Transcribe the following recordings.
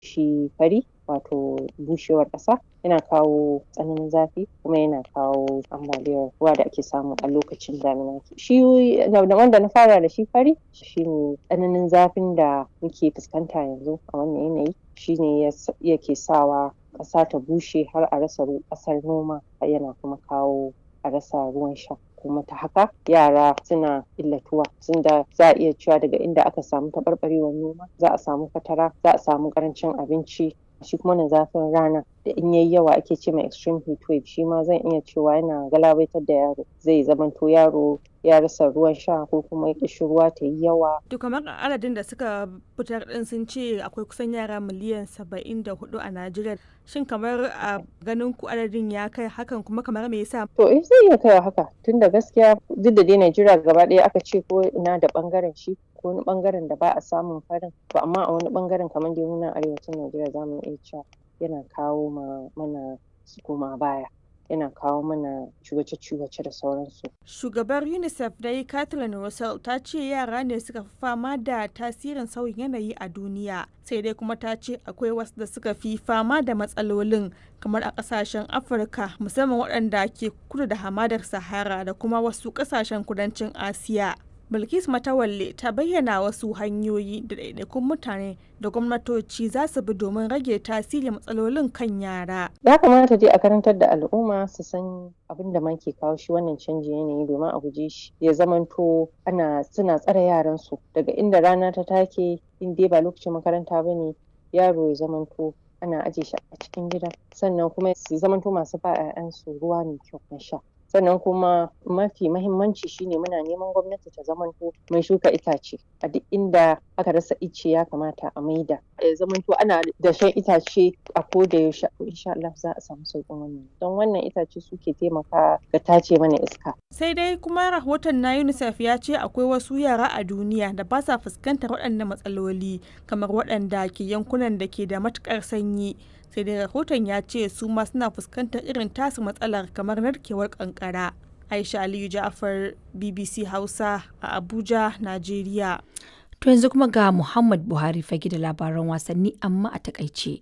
shi fari wato bushewar ƙasa yana kawo tsananin zafi kuma yana kawo ambaliyar ruwa da ake samu a lokacin damina shi wanda na fara da shi fari shine tsananin zafin da muke fuskanta yanzu a wannan yanayi shine yake sawa ƙasa ta bushe har a rasa ƙasar noma yana kuma kawo a rasa ruwan sha kuma ta haka yara suna illatuwa tunda za a iya cewa daga inda aka samu taɓarɓarewar noma za a samu fatara za a samu ƙarancin abinci shi kuma na zafin rana da in yayi yawa ake ce mai extreme heat wave shi ma zan iya cewa yana galabaitar da yaro zai zamanto yaro ya rasa ruwan sha ko kuma ƙishin ruwa ta yi yawa. To kamar adadin da suka fitar din sun ce akwai kusan yara miliyan saba'in da hudu a Najeriya. Shin kamar a ganin ku adadin ya kai hakan kuma kamar me yasa? To eh zai iya kai haka tunda gaskiya duk da dai Najeriya gaba ɗaya aka ce ko ina da ɓangaren shi ko wani ɓangaren da ba a samun farin to amma a wani ɓangaren kamar dai nan arewacin Najeriya za mu iya cewa yana kawo mana koma baya. yana kawo mana ciwace-ciwace da sauransu. Shugabar UNICEF dai Kathleen Russell ta ce yara ne suka fi fama da tasirin sauyin yanayi a duniya. Sai dai kuma ta ce akwai wasu da suka fi fama da matsalolin kamar a kasashen Afirka musamman waɗanda ke kudu da hamadar Sahara da kuma wasu kasashen kudancin Asiya. Bilkis Matawalle ta bayyana wasu hanyoyi da ɗaiɗaikun mutane da gwamnatoci za su bi domin rage tasirin matsalolin kan yara. Ya kamata dai a karantar da al'umma su san abin da ma ke kawo shi wannan canjin yanayi domin a guje shi ya zamanto ana suna tsare yaran su daga inda rana ta take in dai ba lokacin makaranta ba ne yaro ya zamanto ana aje shi a cikin gida sannan kuma su zamanto masu ba 'ya'yansu ruwa mai kyau na sha. sannan kuma mafi mahimmanci shine muna neman gwamnati ta zamanto mai shuka itace a duk inda aka rasa ice ya kamata a maida ya zamanto ana da shan itace a koda yaushe insha Allah za a samu sauƙin wannan don wannan itace suke taimaka ga tace mana iska sai dai kuma rahoton na UNICEF ya ce akwai wasu yara a duniya da ba sa fuskantar waɗannan matsaloli kamar waɗanda ke yankunan da ke da matuƙar sanyi sai dai rahoton ya ce su ma suna fuskantar irin tasu matsalar kamar narkewar kankara aisha aliyu ja'afar bbc hausa a abuja najeriya to yanzu kuma ga muhammad buhari fage da labaran wasanni amma a takaice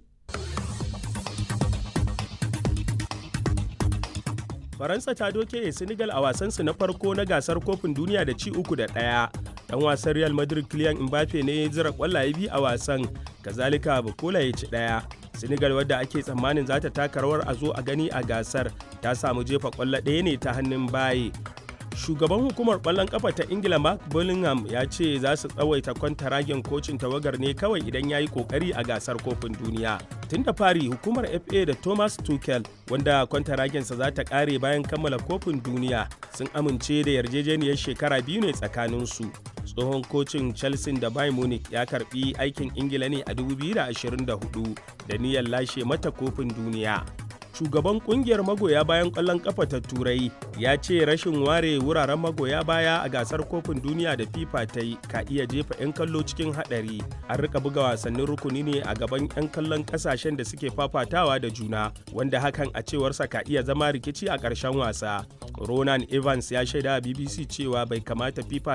faransa ta doke senegal a wasansu na farko na gasar kofin duniya da ci uku da ɗaya dan wasan real madrid kylian mbappe ne ya zira kwallaye biyu a wasan kazalika bukola ya ci ɗaya senegal wadda ake tsammanin za ta taka rawar a zo a gani a gasar ta samu jefa kwallo ɗaya ne ta hannun baye shugaban hukumar kwallon kafa ta ingila mark bullingham ya ce za su tsawaita kwantaragen kocin tawagar ne kawai idan ya yi kokari a gasar kofin duniya tun da fari hukumar fa da thomas tuchel wanda kwantaragensa za ta kare bayan kammala kofin duniya sun amince da yarjejeniyar shekara biyu ne tsakaninsu tsohon kocin chelsea da bayern munich ya karbi aikin ingila ne a 2024 da niyyar lashe mata kofin duniya shugaban kungiyar magoya bayan kwallon kafa ta turai ya ce rashin ware wuraren magoya baya a gasar kofin duniya da fifa ta yi ka iya jefa 'yan kallo cikin hadari an rika buga wasannin rukuni ne a gaban 'yan kallon kasashen da suke fafatawa da juna wanda hakan a cewarsa ka iya zama rikici a ƙarshen wasa ronan evans ya shaida bbc cewa bai kamata fifa